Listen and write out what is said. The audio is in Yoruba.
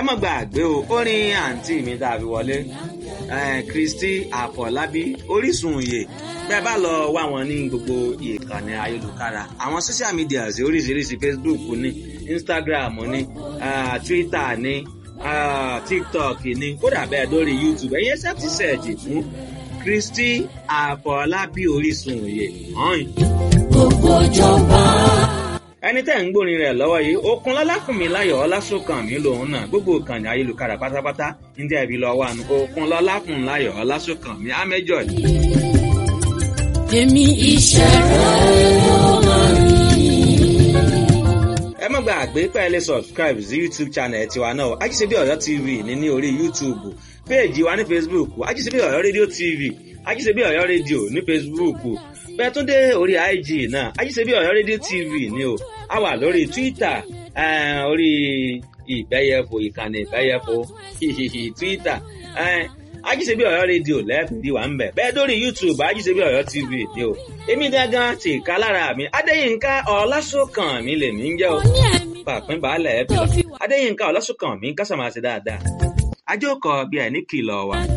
má gbàgbé o orin àǹtí mi tá a fi wọlé Kristi Àfọlábí Orísun òye bẹ́ẹ̀ bá lọ wá wọn ní gbogbo ìkànnì ayélujára àwọn social media oríṣiríṣi Facebook ní Instagram ní uh, Twitter ní uh, TikTok ní kódà bẹ́ẹ̀ lórí YouTube ẹ̀yẹ́ sẹ́ẹ̀tì sẹ́ẹ̀jì fún Kristi Àfọlábí Orísun òye hàn. gbogbo ìjọba. ẹni tẹ́ ń gbórin rẹ̀ lọ́wọ́ yìí okun lọ́lákùnmí láyọ̀ ọlásùnkànmí lòun náà gbogbo ìkànnì ayélujára pátápátá ní tẹ́ ibi lọ́wọ́ àná okun lọ́lákùnmí láyọ̀ ọlásùnkànmí amẹ́jọ yìí. èmi iṣẹ́ rẹ̀ ló máa ní. ẹ má gbàgbé pé ẹ lè subscribe sí youtube channel tiwa náà ajíṣebí ọ̀yọ́ tv ní ní orí youtube péèjì wa ní facebook ajíṣebí ọ̀yọ́ rédíò tv ajíṣebí ọ̀yọ́ rédíò ní facebook bẹ́ẹ̀ tún dé orí ig náà ajíṣebí ọ̀yọ́ rédíò tv ní o a wà lórí twitter eh, orí ìbẹ́yẹfò ìkànnì ìbẹ́yẹfò twitter eh, ajíṣebí ọ̀yọ́ rédíò lẹ́ẹ̀fìdí wà ń bẹ̀ bẹ́ẹ̀ dórí youtube ajíṣebí ọ̀yọ́ tv ní o èmi gangan ti ká lára mi adéyínká ọlásùnkàn mi lèmi ń jẹ́ o ní ẹ̀mí pàpín baálẹ̀ ẹ̀bí adéyínká ọlásùnkàn mi kásàmáṣe dáadáa ajókòó bí ẹ̀ ní kìlọ̀ wà.